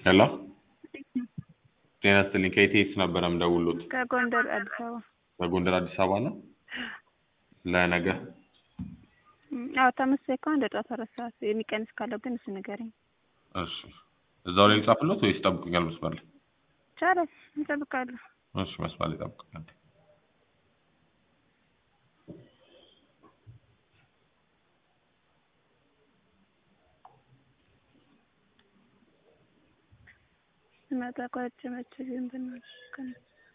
ሄሎ ጤና ይስጥልኝ ከኢቲኤስ ነበረ የምደውልዎት ከጎንደር አዲስ አበባ በጎንደር አዲስ አበባ ነው ለነገ እም፣ አዎ ተመሳሳይ ከሆነ እንደ ጠዋት አራት ሰዓት የሚቀንስ ካለው ግን እሱ ንገረኝ። እሺ እዛው ላይ ልጻፍልዎት ወይስ ይጠብቁኛል መስመር ላይ ይቻላል እንጠብቃለሁ። እሺ መስመር ላይ ይጠብቁኛል ስመጣ ቋጭ መቼ ግን ብናልሽ ከነ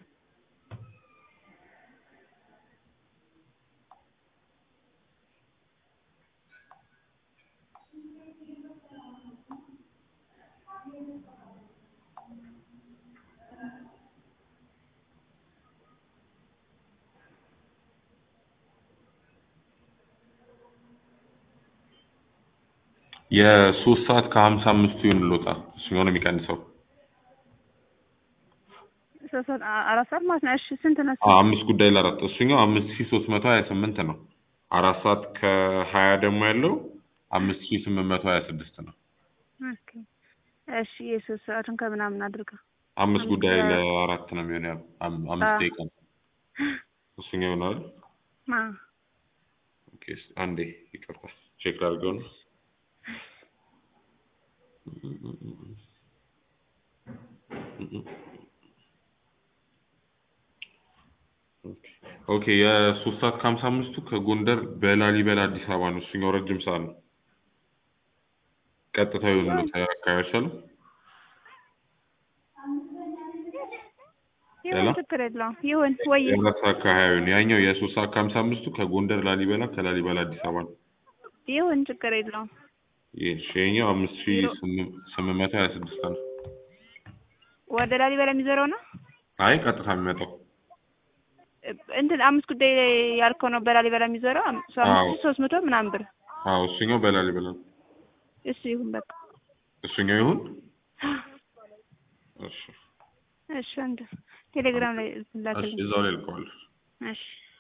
የሶስት ሰዓት ከሀምሳ አምስቱ ይሆንልዎታ እሱኛው ነው የሚቀንሰው ሶስት ሰዓት አ- አራት ሰዓት ማለት ነው። እሺ ስንት ነው? እሱ? አዎ አምስት ጉዳይ ለአራት እሱኛው አምስት ሺ ሶስት መቶ ሀያ ስምንት ነው አራት ሰዓት ከሀያ ደግሞ ያለው አምስት ሺ ስምንት መቶ ሀያ ስድስት ነው ኦኬ እሺ የሶስት ሰዓቱን ከምናምን አድርገው አምስት ጉዳይ አምስት ለአራት ነው የሚሆነው ያው አም- አምስት አዎ። ደቂቃ ነው እሱኛው ይሆናል ማ ኦኬ አንዴ ይቅርታ ቼክ ላድርገው ነው ኦኬ የሶስት ሰዓት ከሀምሳ አምስቱ ከጎንደር በላሊበላ አዲስ አበባ ነው እሱኛው ረጅም ሰዓት ነው ቀጥታ ይሆንልዎት አካባቢ አይሻልም ሄሎ? ይሁን ችግር የለውም ይሁን ወይ የአራት ሰዓት ከሀያ ነው ያኛው የሶስት ሰዓት ከሀምሳ አምስቱ ከጎንደር ላሊበላ ከላሊበላ አዲስ አበባ ነው ይሁን ችግር የለውም ይህ ይኸኛው አምስት ሺ ስምንት ስምንት መቶ ሀያ ስድስት ነው ወደ ላሊበላ የሚዞረው ነው አይ ቀጥታ የሚመጣው እንትን አምስት ጉዳይ ያልከው ነው በላሊበላ የሚዞረው አም- እሱ አዎ። አምስት ሺህ ሶስት መቶ ምናምን ብር አዎ እሱኛው በላሊበላ ነው እሱ ይሁን በቃ እሱኛው ይሁን እሺ እሺ አንድ ቴሌግራም ላይ እሺ ላክልኝ እዛው ላይ ልከዋለሁ እሺ